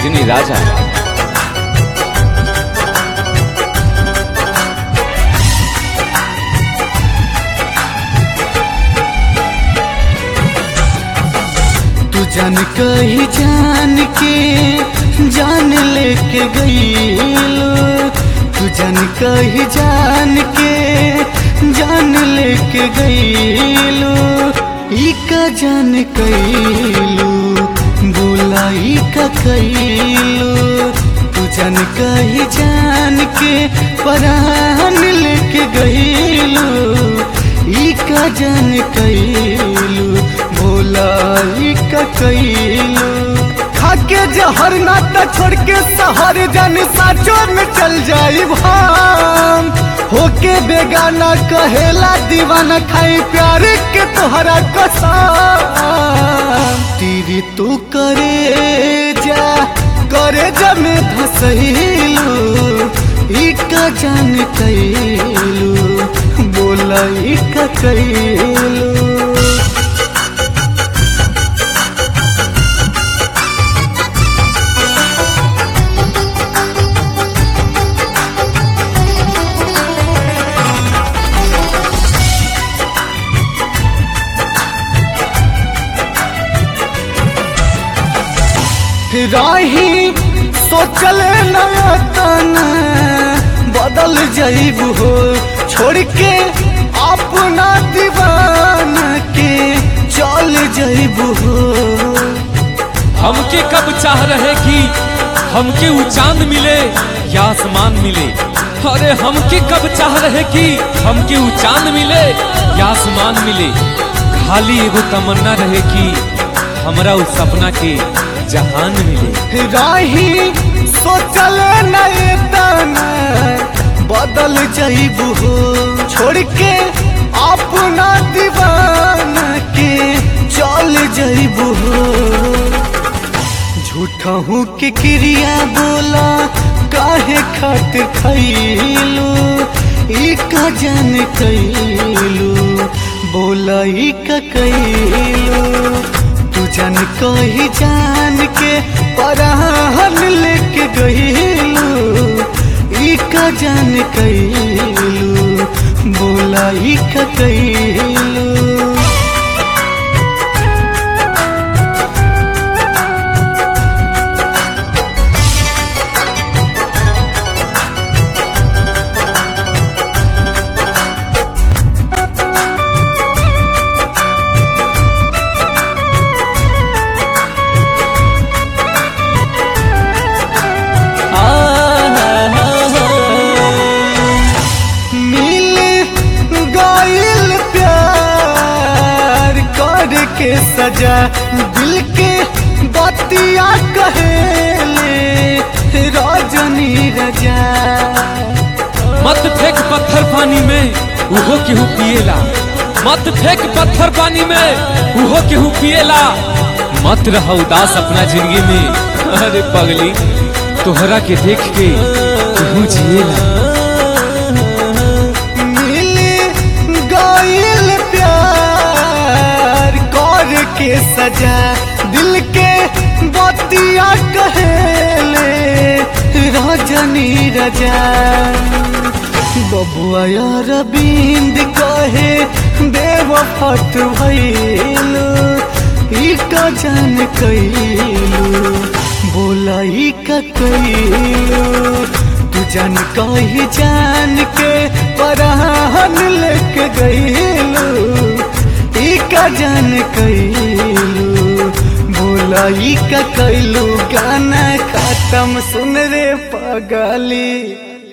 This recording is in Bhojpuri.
रजनी राजा तू जान कही जान के जान लेके गईलो तू जान कही जान के जान लेके गईलो ई का जान कैलो बोला ई का कैलो तू जान कही जान के परान लेके गईलो ई का जान कैलो भोला ई का कैलो खाके जहर नाता छोड़ के शहर जान साचो में चल जाई भाम होके बेगाना कहेला दीवाना खाई प्यार के तोहरा कसम तीरी तू करे जा करे जा में धसैलू ई का जान कैलू बोला ई का कैलू राही सोचल नयतन बदल जाइब हो छोड़ के अपना दीवान के चल जाइब हो हमके कब चाह रहे कि हमके वो चांद मिले या आसमान मिले अरे हमके कब चाह रहे कि हमके वो चांद मिले या आसमान मिले खाली एगो तमन्ना रहे कि हमरा उस सपना के जहान मिले राही सोचल नयतन बदल जाइब हो छोड़ के अपना दीवान के चल जाइब हो झूठा हूँ के क्रिया बोला काहे खातिर खैलू ई का जान कैलू बोला ई का कैलू तू जान कही जान के पराहन लेके गईलू ई का जान कैलू बोला ई का कैलू मिल गईल प्यार कर के सजा दिल के बतिया कहेले रजनी रजा मत फेंक पत्थर पानी में उहो केहू पिएला मत फेंक पत्थर पानी में उहो केहू पिएला मत रह उदास अपना जिंदगी में अरे पगली तोहरा के देख के केहू जिएला मिल गईल प्यार कर के सजा दिल के बतिया कहेले रजनी रजा बबुआ यार बिंद कहे देव फट भैलू ई का जान कैलू बोला ई का कैलू तू जान कही जान के पराहन लेके गईलू ई का जान कैलू बोला ई का कैलू गाना खत्म सुन रे पगली